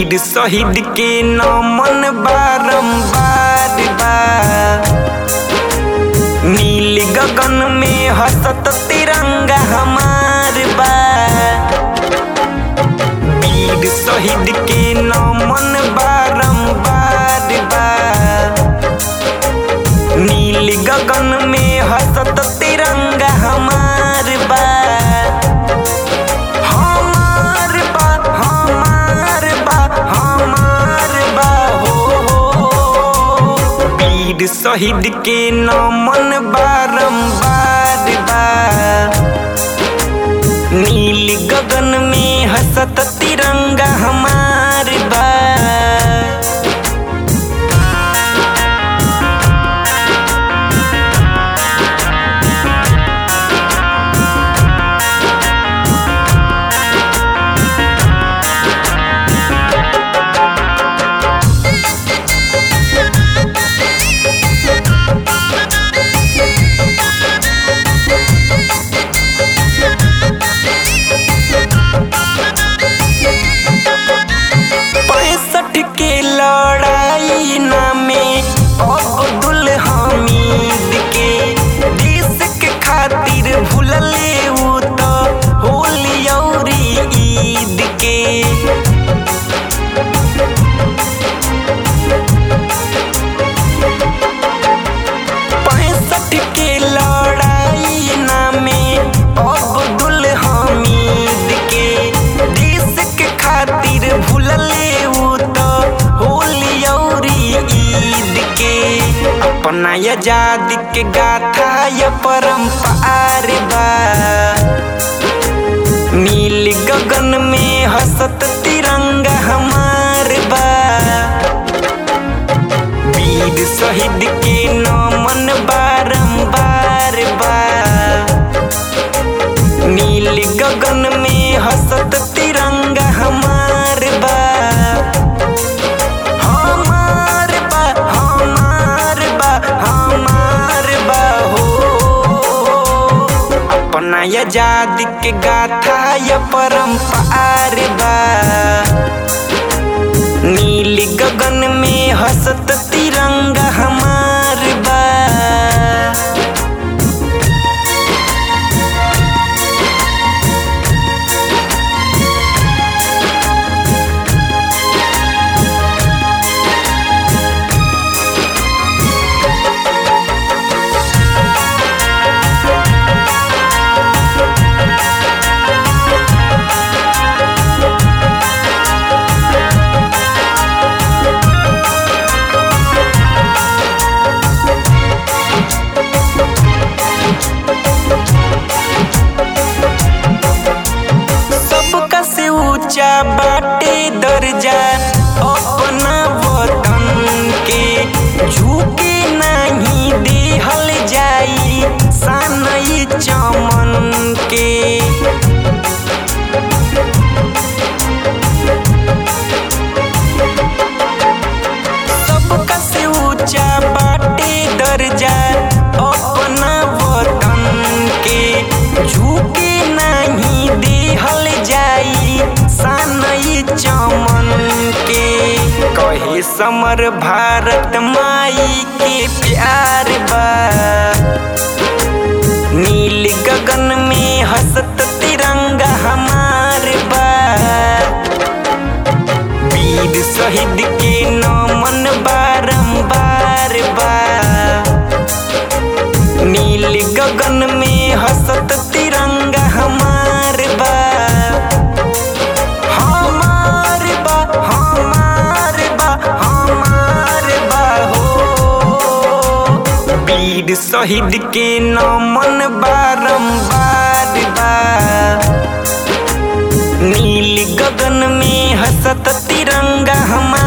वीर शहीद के नमन बारंबार बा नील गगन में हसत तिरंगा हमार बा वीर शहीद के नमन बारंबार बा नील गगन में हसत तिरंगा हमार बा हमार बा हमार बा हमार बा हो हो वीर शहीद के नमन बारंबार बा नील गगन में हसत तिरंगा हमार बा पैंसठ के लड़ाई नामे अब्दुल हमीद के देश के खातिर भूलले उ तो होली औरी ईद के पैंसठ के लड़ाई नामे अब्दुल हमीद के देश के खातिर भूलले उ तो होली औरी ईद के अपना आजादी के गाथा या परम्पार बा नील गगन में हसत तिरंगा हमार बा वीर शहीद के नमन बारंबार बा नील गगन में हसत तिरंगा हमार बा हमार बा हमार बा हमार बा हो अपना आजादी के गाथा या परम्पार बा नील गगन में हसत तिरंगा हमार बा सबका से ऊंचा बाटे दर्जा अपना वतन के झुके नहीं देहल जाई सानई चमन के सबका से ऊंचा बाटे दर्जा अपना वतन के झुके नहीं देहल जाई सानई चमन के कहे समर भारत माई के प्यार बा नील गगन में हसत तिरंगा हमार बा वीर शहीद के नमन बारंबार बा नील गगन में हसत तिरंगा हमार बा हमार बा हमार बा हमार बा हो वीर शहीद के नमन बारंबार बा नील गगन में हसत तिरंगा हमार